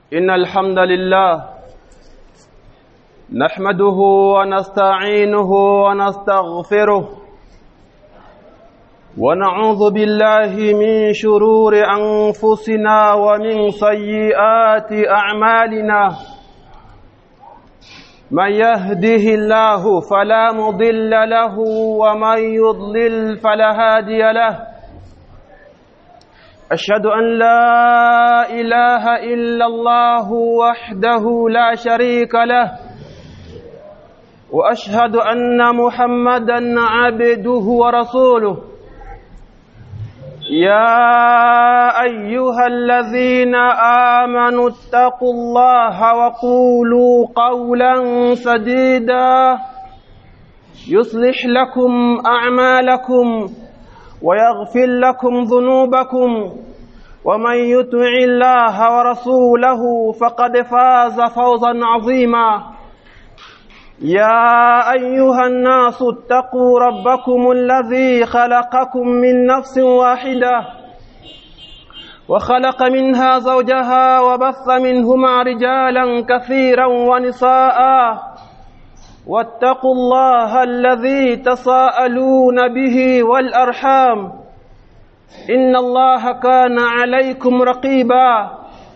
إن الحمد لله نحمده ونستعينه ونستغفره ونعوذ بالله من شرور أنفسنا ومن سيئات أعمالنا من يهده الله فلا مضل له ومن يضلل فلا هادي له أشهد أن لا إله إلا الله وحده لا شريك له وأشهد أن محمدا عبده ورسوله يا أيها الذين آمنوا اتقوا الله وقولوا قولا سديدا يصلح لكم أعمالكم ويغفر لكم ذنوبكم ومن يطع الله ورسوله فقد فاز فوزا عظيما يا أيها الناس اتقوا ربكم الذي خلقكم من نفس واحدة وخلق منها زوجها وبث منهما رجالا كثيرا ونساء واتقوا الله الذي تساءلون به والأرحام إن الله كان عليكم رقيبا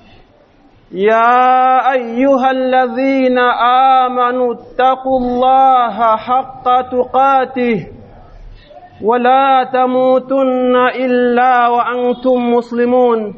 يا أيها الذين آمنوا اتقوا الله حق تقاته ولا تموتن إلا وأنتم مسلمون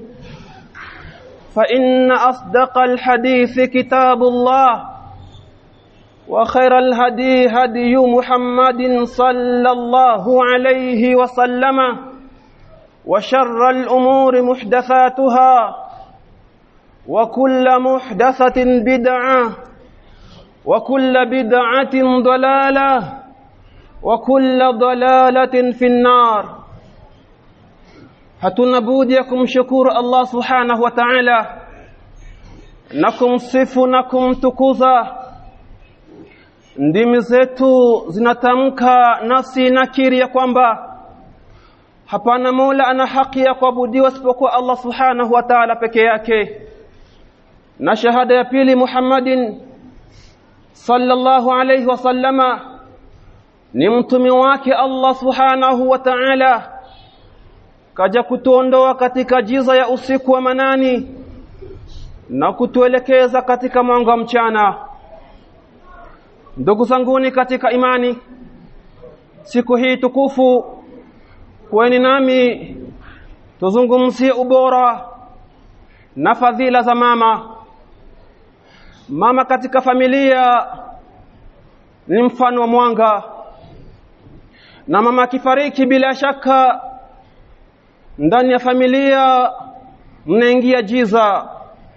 فإن أصدق الحديث كتاب الله وخير الهدي هدي محمد صلى الله عليه وسلم وشر الأمور محدثاتها وكل محدثة بدعة وكل بدعة ضلالة وكل ضلالة في النار hatuna budi ya kumshukuru Allah subhanahu wa ta'ala na kumsifu na kumtukuza ndimi zetu zinatamka nafsi nakiri ya kwamba hapana mola ana haki ya kuabudiwa isipokuwa Allah subhanahu wa ta'ala peke yake na shahada ya pili Muhammadin sallallahu alayhi wasallama ni mtume wake Allah subhanahu wa ta'ala kaja kutuondoa katika jiza ya usiku wa manani na kutuelekeza katika mwanga wa mchana ndugu zanguni katika imani siku hii tukufu kweni nami tuzungumzie ubora na fadhila za mama mama katika familia ni mfano wa mwanga na mama akifariki bila shaka ndani ya familia mnaingia jiza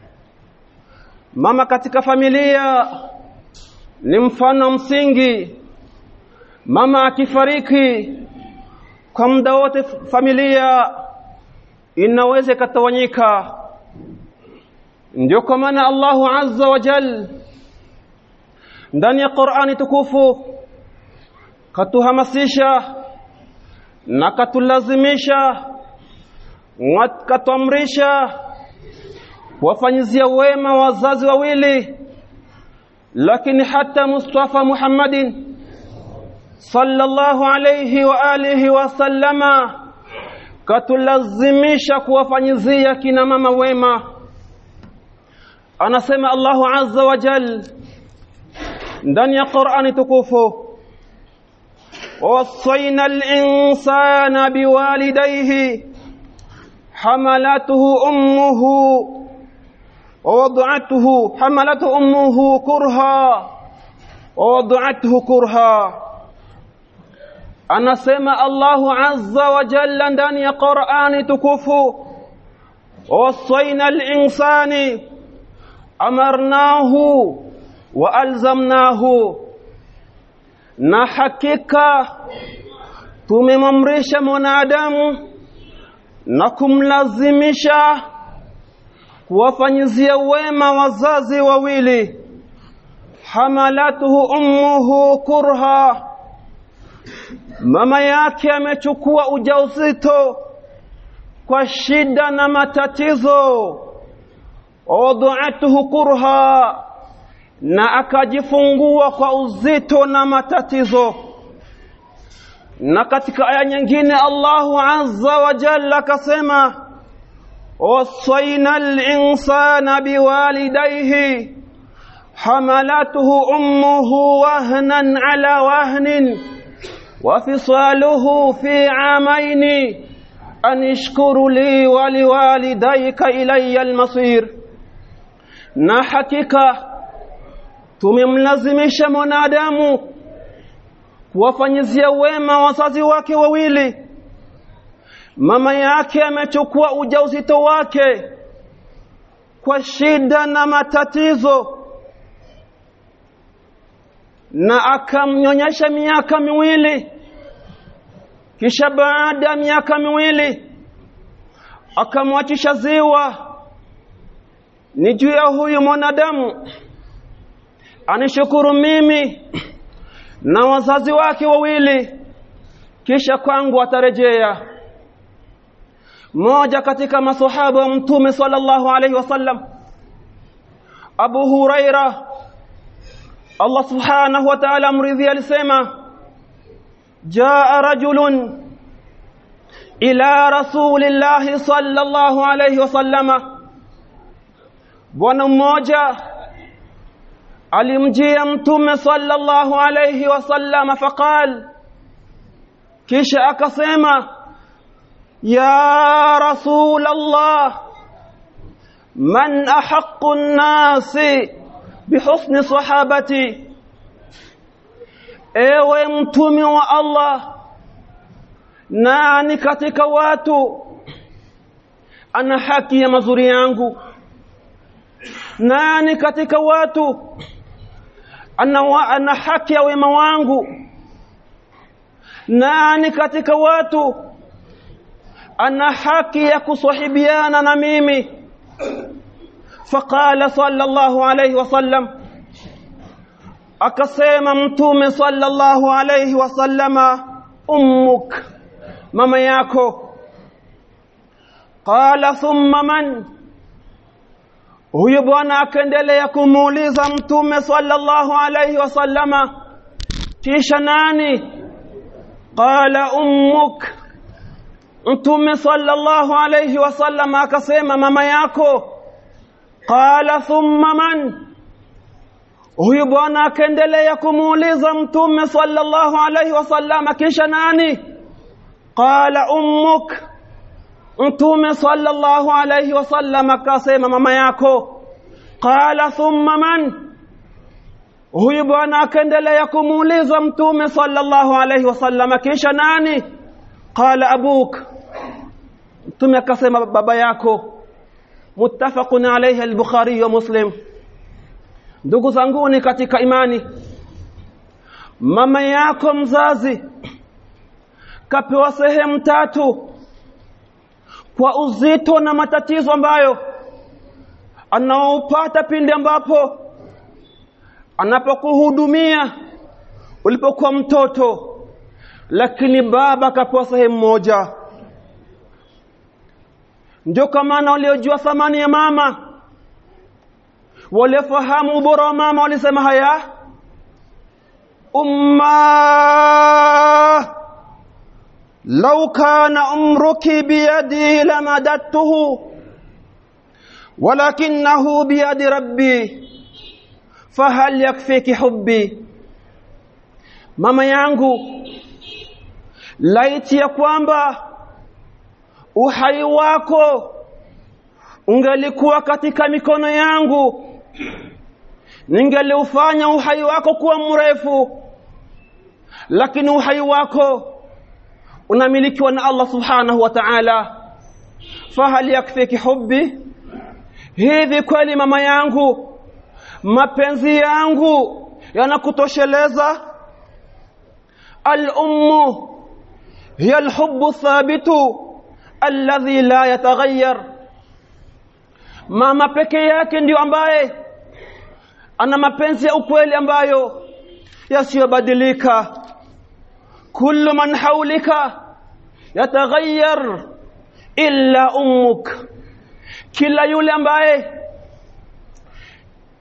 mama katika familia ni mfano msingi mama akifariki kwa muda wote familia inaweza ikatawanyika ndio kwa maana Allahu azza wa jal ndani ya Qur'ani tukufu katuhamasisha na katulazimisha katuamrisha wafanyizia wema wazazi wawili lakini hata Mustafa Muhammadin sallallahu alayhi wa alihi wa sallama katulazimisha kuwafanyizia kina mama wema anasema Allahu azza wa jal ndani ya Qur'ani tukufu ووصينا الإنسان بوالديه حملته أمه ووضعته حملته أمه كرها ووضعته كرها anasema Allahu azza wa jalla ndani ya Qur'ani tukufu wasaina al-insani amarnahu wa alzamnahu na hakika tumemamrisha mwanadamu na kumlazimisha kuwafanyizia wema wazazi wawili hamalatuhu ummuhu kurha mama yake amechukua ujauzito kwa shida na matatizo wada'atuhu kurha na akajifungua kwa uzito na matatizo na katika aya nyingine Allahu azza wa jalla akasema wasaina al-insana biwalidayhi حملته أمه وهنا على وهن وفصاله في عامين أن اشكر لي ولوالديك إلي المصير na hakika tumemlazimisha mwanadamu kuwafanyizia wema wazazi wake wawili mama yake amechukua ujauzito wake kwa shida na matatizo na akamnyonyesha miaka miwili kisha baada ya miaka miwili akamwachisha ziwa ni juu ya huyu mwanadamu anishukuru mimi na wazazi wake wawili kisha kwangu atarejea mmoja katika masahaba wa mtume sallallahu alaihi wasallam Abu Huraira Allah subhanahu wa ta'ala mridhi alisema jaa rajulun ila rasulillahi sallallahu alayhi wasallama bwana mmoja alimjia mtume sallallahu alayhi wasallama faqal kisha akasema ya rasul allah man ahaqqu an-nasi bihusni sahabati ewe mtume wa Allah nani katika watu ana haki ya mazuri yangu nani katika watu ana, wa, ana haki ya wema wangu nani katika watu ana haki ya kusahibiana na mimi فقال صلى الله عليه وسلم akasema mtume sallallahu alayhi wasallama ummuk mama yako qala thumma man huyo bwana akaendelea kumuuliza mtume sallallahu alayhi wasallama kisha nani qala ummuk mtume sallallahu alayhi wasallama akasema mama yako qala thumma man huyu bwana akaendelea kumuuliza mtume sallallahu alaihi wasallam kisha nani qala ummuk mtume sallallahu alaihi wasallam akasema mama yako qala thumma man huyu bwana akaendelea kumuuliza mtume sallallahu alaihi wasallam kisha nani qala abuk mtume akasema baba yako muttafaqun alayhi al-Bukhari wa Muslim ndugu zanguni katika imani mama yako mzazi kapewa sehemu tatu kwa uzito na matatizo ambayo anaopata pindi ambapo anapokuhudumia ulipokuwa mtoto lakini baba kapewa sehemu moja ndio kwa maana waliojua thamani ya mama waliofahamu ubora wa mama walisema haya umma lau kana umruki biyadi lamadattuhu walakinahu biyadi rabbi fahal yakfiki hubbi mama yangu laiti ya kwamba uhai wako ungelikuwa katika mikono yangu ningeliufanya uhai wako kuwa mrefu lakini uhai wako unamilikiwa na Allah subhanahu wa ta'ala fahal yakfiki hubbi hivi kweli mama yangu mapenzi yangu yanakutosheleza al-ummu hiya al-hubbu thabitu alladhi la yataghayyar mama peke yake ndio ambaye ana mapenzi ya ukweli ambayo yasiyobadilika kullu man haulika yataghayyar illa ummuk kila yule ambaye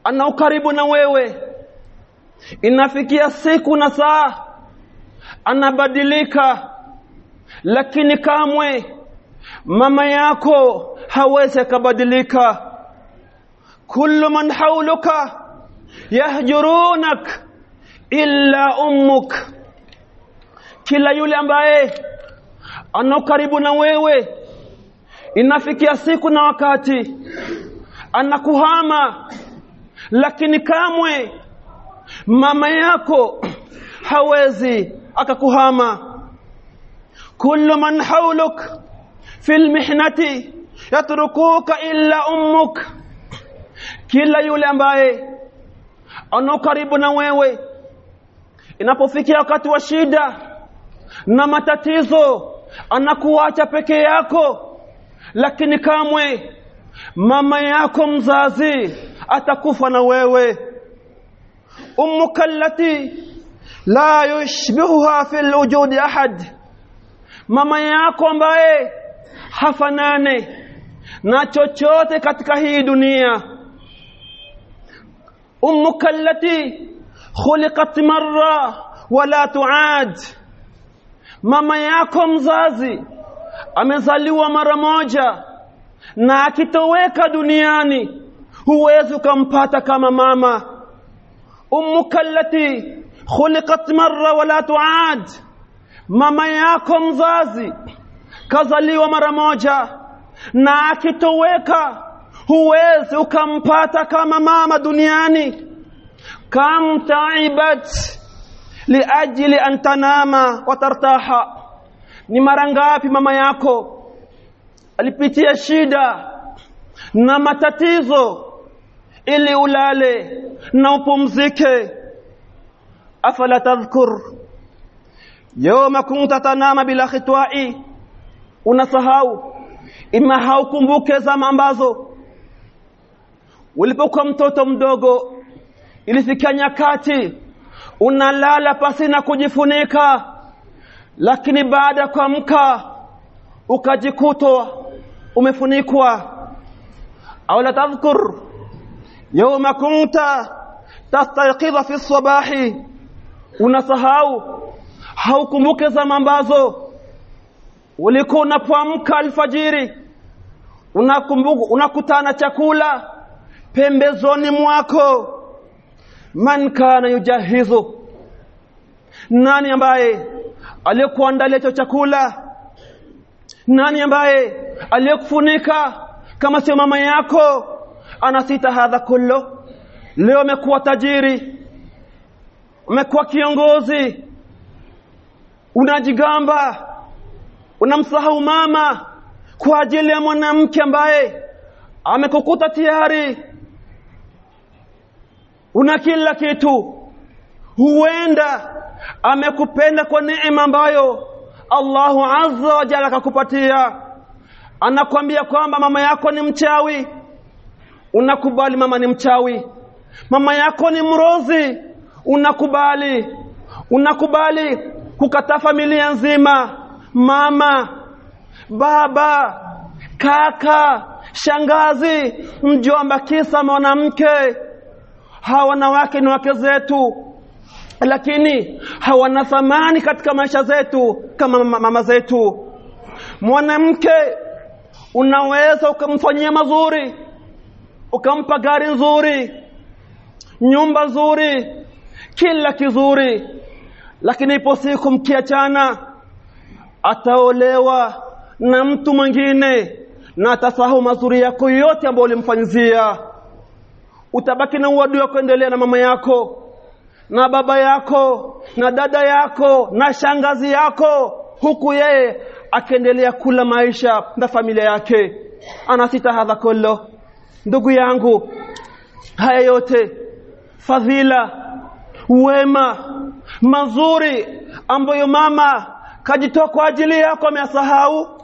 ana ukaribu na wewe inafikia siku na saa anabadilika lakini kamwe mama yako hawezi akabadilika kullu man hauluka yahjurunak illa ummuk kila yule ambaye ana karibu na wewe inafikia siku na wakati anakuhama lakini kamwe mama yako hawezi akakuhama kullu man hauluk fil mihnati yatrukuka illa ummuk kila yule ambaye ana karibu na wewe inapofikia wakati wa shida na matatizo anakuacha peke yako lakini kamwe mama yako mzazi atakufa na wewe ummuka allati la yushbihuha fil wujudi ahad mama yako ambaye hafanane na chochote katika hii dunia ummuka allati khuliqat marra wala tuad mama yako mzazi amezaliwa mara moja na akitoweka duniani huwezi ukampata kama mama ummuka allati khuliqat marra wala tuad mama yako mzazi kazaliwa mara moja na akitoweka huwezi ukampata kama mama duniani kam taibat liajli an tanama wa tartaha ni mara ngapi mama yako alipitia shida na matatizo ili ulale na upumzike afala tadhkur yawma kunta tanama bila khitwa'i unasahau ima haukumbuke zama ambazo ulipokuwa mtoto mdogo ilifikia nyakati unalala pasina kujifunika lakini baada ya kuamka ukajikutwa umefunikwa au la tadhkur yawma kunta tastayqidha fi sabahi unasahau haukumbuke zama ambazo ulikuwa unapoamka alfajiri unakumbuka unakutana chakula pembezoni mwako man kana yujahizu nani ambaye aliyekuandalia hicho chakula nani ambaye aliyekufunika kama sio mama yako anasita hadha kullo leo umekuwa tajiri umekuwa kiongozi unajigamba unamsahau mama kwa ajili ya mwanamke ambaye amekukuta tayari una kila kitu huenda amekupenda kwa neema ambayo Allahu azza wa jalla akakupatia anakwambia kwamba mama yako ni mchawi unakubali mama ni mchawi mama yako ni mrozi unakubali unakubali kukataa familia nzima mama baba kaka shangazi mjomba kisa mwanamke hawa wanawake ni wake zetu lakini hawana thamani katika maisha zetu kama mama zetu mwanamke unaweza ukamfanyia mazuri ukampa gari nzuri nyumba nzuri kila kizuri lakini ipo siku mkiachana ataolewa na mtu mwingine na atasahau mazuri yako yote ambayo ulimfanyizia utabaki na uadui wa kuendelea na mama yako na baba yako na dada yako na shangazi yako huku yeye akiendelea kula maisha na familia yake anasita hadha kullo ndugu yangu haya yote fadhila wema mazuri ambayo mama kajitoa kwa ajili yako ameyasahau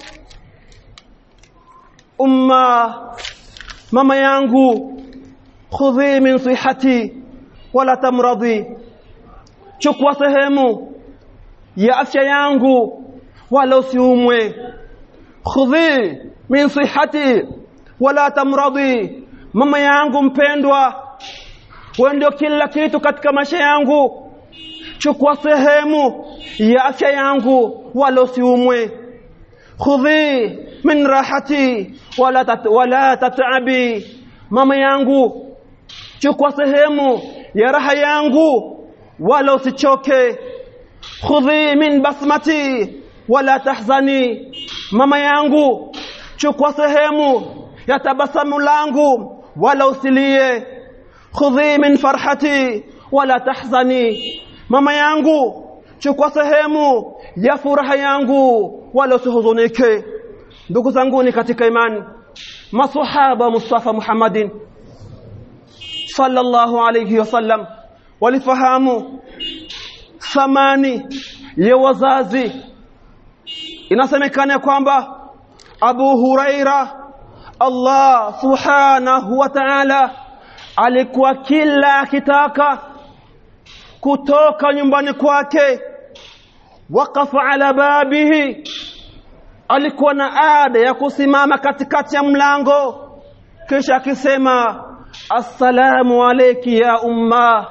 umma mama yangu khudhi min sihati wala tamradhi chukua sehemu ya afya yangu wala usiumwe khudhi min sihati wala tamradhi mama yangu mpendwa wewe ndio kila kitu katika maisha yangu chukua sehemu ya afya yangu wala usiumwe khudhi min rahati wala tat, wala tatabi mama yangu chukua sehemu ya raha yangu wala usichoke khudhi min basmati wala tahzani mama yangu chukua sehemu ya tabasamu langu wala usilie khudhi min farhati wala tahzani mama yangu chukua sehemu ya furaha yangu wala usihuzunike ndugu zangu ni katika imani masahaba Mustafa Muhammadin sallallahu alayhi wasallam walifahamu thamani ya wazazi inasemekana kwamba Abu Huraira Allah subhanahu wa ta'ala alikuwa kila akitaka kutoka nyumbani kwake waqafa ala babihi alikuwa na ada ya kusimama katikati ya mlango kisha akisema assalamu alayki ya umma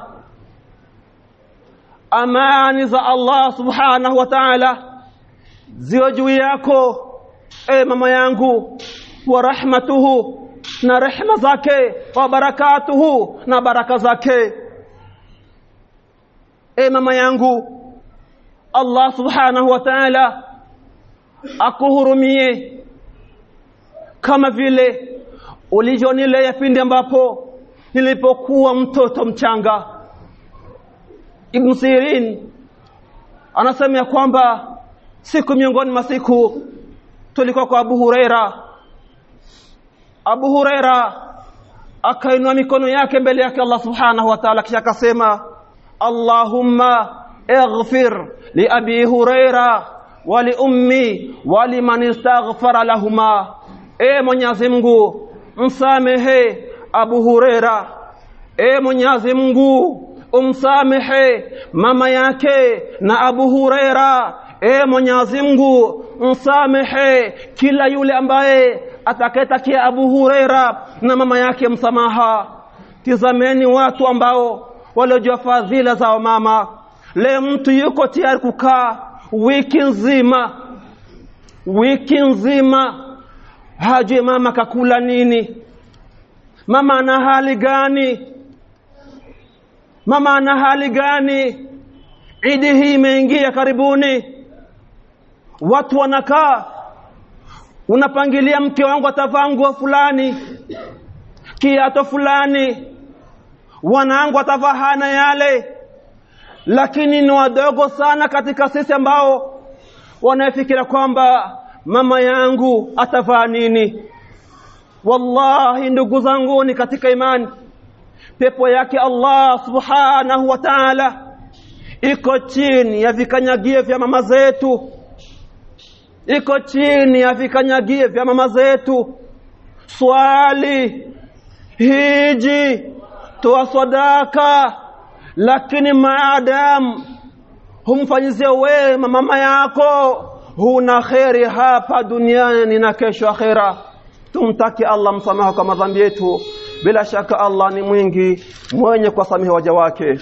amani za Allah subhanahu wa ta'ala ziwe juu yako e mama yangu wa rahmatuhu na rehma zake wa barakatuhu na baraka zake e mama yangu Allah subhanahu wa ta'ala akuhurumie kama vile ulivyonilea pindi ambapo nilipokuwa mtoto mchanga Ibn Sirin anasema ya kwamba siku miongoni mwa siku tulikuwa kwa Abu Huraira Abu Huraira akainua mikono yake mbele yake Allah Subhanahu wa Ta'ala kisha akasema Allahumma ighfir li Abi Huraira wa li ummi wa liman istaghfara lahuma e Mwenyezi Mungu msamehe Abu Huraira e Mwenyezi Mungu umsamehe mama yake na Abu Huraira e Mwenyezi Mungu msamehe kila yule ambaye atakayetakia Abu Huraira na mama yake msamaha tizameni watu ambao waliojua fadhila za mama leo mtu yuko tayari kukaa wiki nzima wiki nzima hajui mama kakula nini mama ana hali gani mama ana hali gani idi hii imeingia karibuni watu wanakaa unapangilia mke wangu atavaa nguo fulani kiato fulani wanangu atavaa hana yale lakini ni wadogo sana katika sisi ambao wanafikiria kwamba mama yangu atavaa nini wallahi ndugu zangu ni katika imani pepo yake Allah subhanahu wa ta'ala iko chini ya vikanyagio vya mama zetu iko chini ya vikanyagio vya mama zetu swali hiji toa sadaka lakini maadamu humfanyizia wema mama yako huna kheri hapa duniani na kesho akhera tumtaki Allah msamaha kwa madhambi yetu bila shaka Allah ni mwingi mwenye kuwasamehe waja wake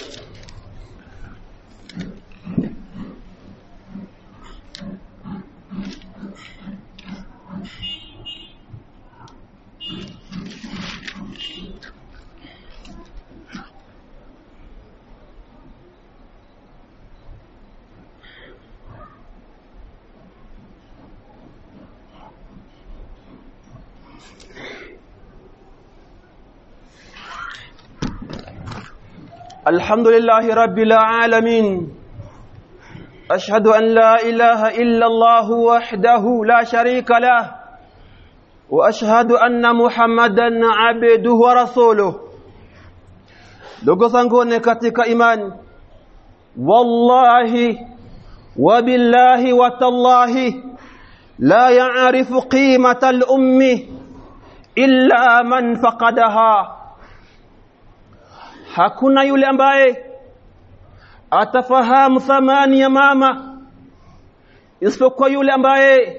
الحمد لله رب العالمين أشهد أن لا إله إلا الله وحده لا شريك له وأشهد أن محمدا عبده ورسوله ndugu zangu ni katika imani wallahi wabillahi watallahi la yaarifu qimata al-ummi illa man faqadaha hakuna yule ambaye atafahamu thamani ya mama isipokuwa yule ambaye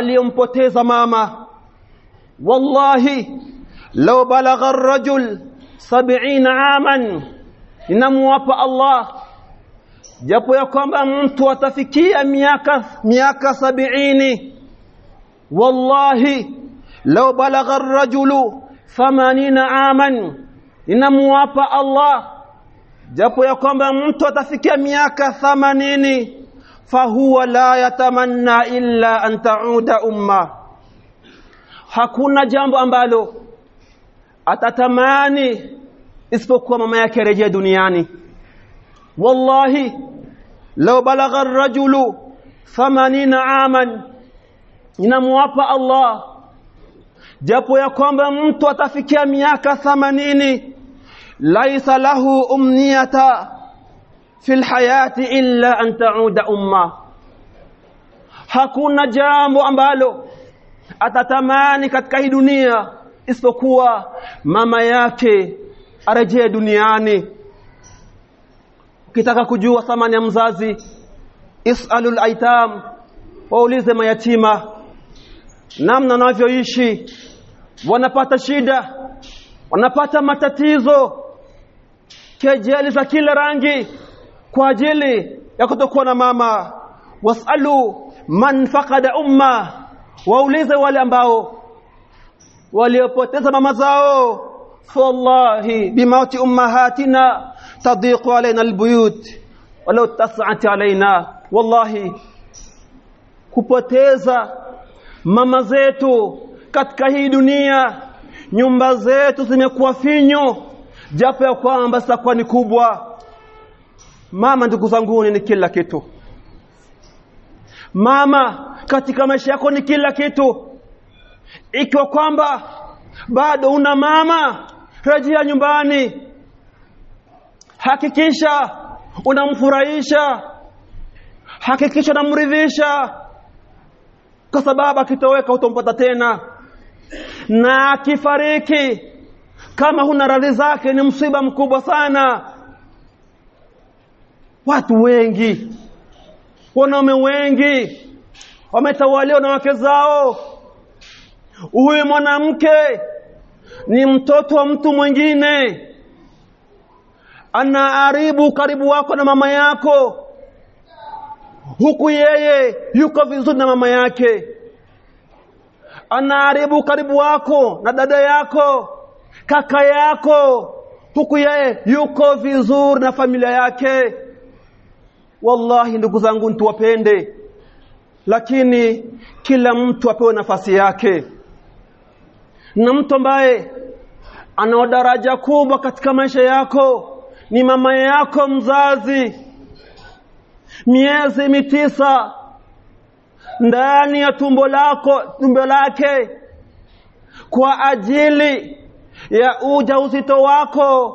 aliyompoteza mama wallahi law balagha ar-rajul sab'ina aman inamuwapa Allah japo ya kwamba mtu atafikia miaka miaka sabiini wallahi law balagha ar-rajulu 80 aman inamuwapa Allah japo ya kwamba mtu atafikia miaka 80 fahuwa la yatamanna illa an ta'uda umma hakuna jambo ambalo atatamani isipokuwa mama yake rejea duniani wallahi law balagha ar-rajulu 80 aman inamwapa Allah japo ya kwamba mtu atafikia miaka 80 laisa lahu umniyata fil hayati illa an ta'uda umma hakuna jambo ambalo atatamani katika hii dunia isipokuwa mama yake arejee duniani ukitaka kujua thamani ya mzazi isalul aitam waulize mayatima namna wanavyoishi wanapata shida wanapata matatizo kejeli za kila rangi kwa ajili ya kutokuwa na mama wasalu man faqada umma waulize wale ambao waliopoteza mama zao wallahi bimauti ummahatina tadiqu alaina albuyut walau tas'at alaina wallahi kupoteza mama zetu katika hii dunia nyumba zetu zimekuwa finyo japo ya kwamba zitakuwa ni kubwa mama ndugu zangu ni kila kitu mama katika maisha yako ni kila kitu ikiwa kwamba bado una mama rejea nyumbani hakikisha unamfurahisha hakikisha unamridhisha kwa sababu akitoweka utompata tena na akifariki kama huna radhi zake ni msiba mkubwa sana watu wengi wanaume wengi wametawaliwa na wake zao huyu mwanamke ni mtoto wa mtu mwingine anaharibu karibu wako na mama yako huku yeye yuko vizuri na mama yake anaharibu karibu wako na dada yako kaka yako huku yeye yuko vizuri na familia yake wallahi ndugu zangu tuwapende lakini kila mtu apewe nafasi yake na mtu ambaye ana daraja kubwa katika maisha yako ni mama yako mzazi miezi mitisa ndani ya tumbo lako tumbo lake kwa ajili ya ujauzito wako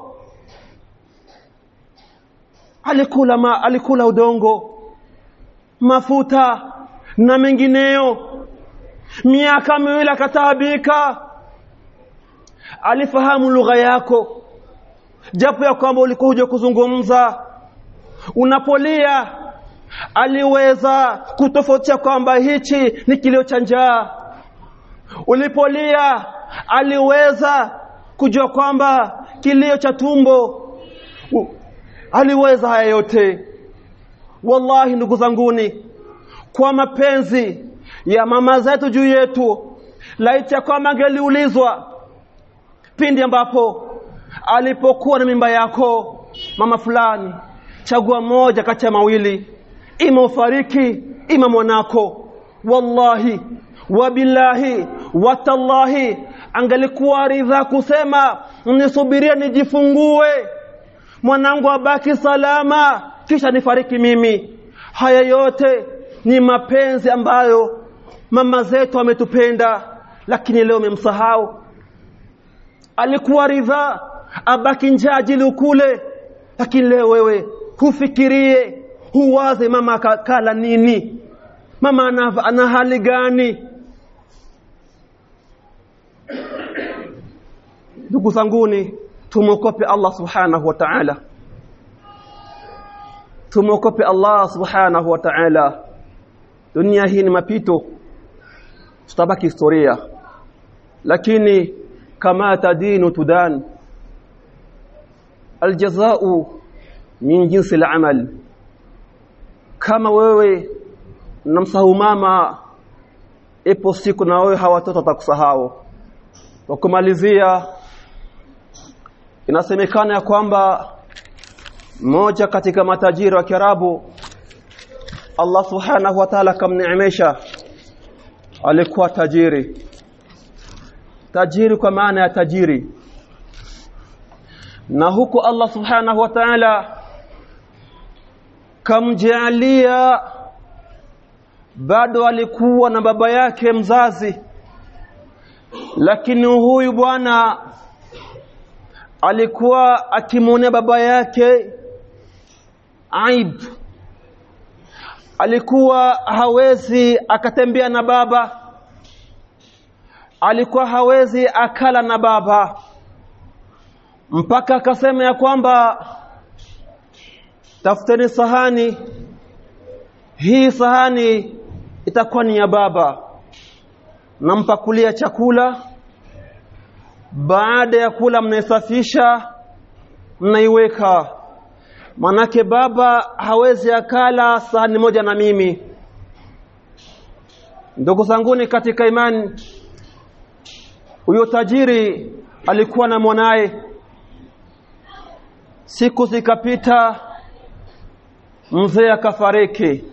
alikula ma, alikula udongo mafuta na mengineyo miaka miwili akataabika alifahamu lugha yako japo ya kwamba ulikuwa huja kuzungumza unapolia aliweza kutofautisha kwamba hichi ni kilio cha njaa ulipolia aliweza kujua kwamba kilio cha tumbo aliweza haya yote wallahi ndugu zanguni kwa mapenzi ya mama zetu juu yetu laiti ya kwamba angeliulizwa pindi ambapo alipokuwa na mimba yako mama fulani chagua moja kati ya mawili ima ufariki ima mwanako wallahi wabillahi watallahi angelikuwa ridha kusema nisubirie nijifungue mwanangu abaki salama kisha nifariki mimi haya yote ni mapenzi ambayo mama zetu ametupenda lakini leo memsahau alikuwa ridha abaki njaa ajili ukule lakini leo wewe hufikirie huwaze mama kala nini mama ana, ana hali gani ndugu zanguni tumwokope Allah subhanahu wa ta'ala tumwokope Allah subhanahu wa ta'ala dunia hii ni mapito tutabaki historia lakini kama tadinu tudan aljazau min jinsi al-amal kama wewe namsahau mama ipo siku na wewe hawa watoto watakusahau kwa kumalizia inasemekana ya kwamba mmoja katika matajiri wa Kiarabu Allah subhanahu wa ta'ala kamneemesha alikuwa tajiri tajiri kwa maana ya tajiri na huku Allah subhanahu wa ta'ala kamjalia bado alikuwa na baba yake mzazi lakini huyu bwana alikuwa akimwonea baba yake aib alikuwa hawezi akatembea na baba alikuwa hawezi akala na baba mpaka akasema ya kwamba tafuteni sahani hii sahani itakuwa ni ya baba nampakulia chakula baada ya kula mnaisafisha mnaiweka manake baba hawezi akala sahani moja na mimi ndugu zanguni katika imani huyo tajiri alikuwa na mwanaye siku zikapita mzee akafariki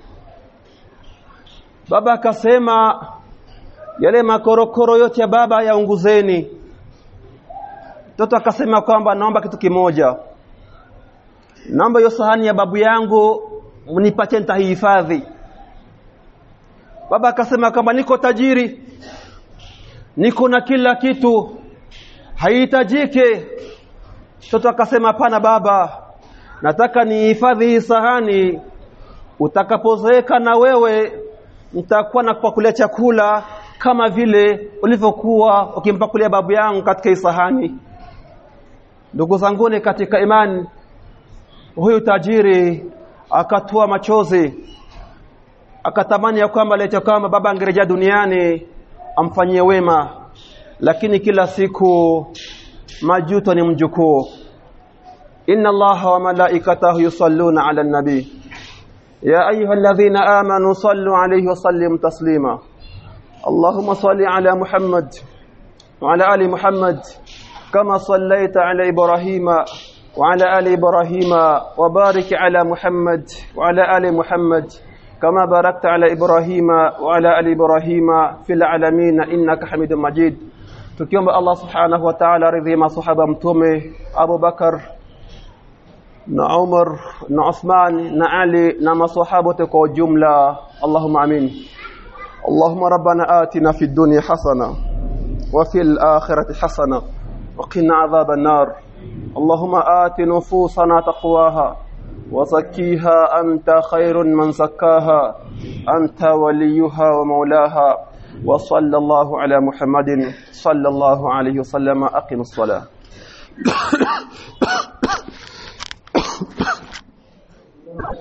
baba akasema yale makorokoro yote ya baba yaunguzeni mtoto akasema kwamba naomba kitu kimoja naomba hiyo sahani ya babu yangu mnipatie nitahifadhi baba akasema kwamba niko tajiri niko na kila kitu haihitajike mtoto akasema hapana baba nataka nihifadhi hii sahani utakapozeeka na wewe nitakuwa nakupakulia chakula kama vile ulivyokuwa ukimpakulia babu yangu katika hii sahani ndugu zanguni katika imani huyu tajiri akatua machozi akatamani ya kwamba leta kwamba baba angerejea duniani amfanyie wema lakini kila siku majuto ni mjukuu inna allaha wa malaikatahu yusalluna ala nabi ya ayuha alladhina amanu sallu alayhi wa sallimu taslima اللهم صل على محمد وعلى ال محمد كما صليت على ابراهيم وعلى ال ابراهيم وبارك على محمد وعلى ال محمد كما باركت على ابراهيم وعلى ال ابراهيم في العالمين انك حميد مجيد tukiomba Allah subhanahu wa ta'ala ridhi masahaba mtume Abu Bakar na Umar na Uthman na Ali na masahaba kwa ujumla Allahumma amin اللهم ربنا آتنا في الدنيا حسنة وفي الآخرة حسنة وقنا عذاب النار اللهم آت نفوسنا تقواها وزكيها أنت خير من زكاها أنت وليها ومولاها وصلى الله على محمد صلى الله عليه وسلم أقم الصلاة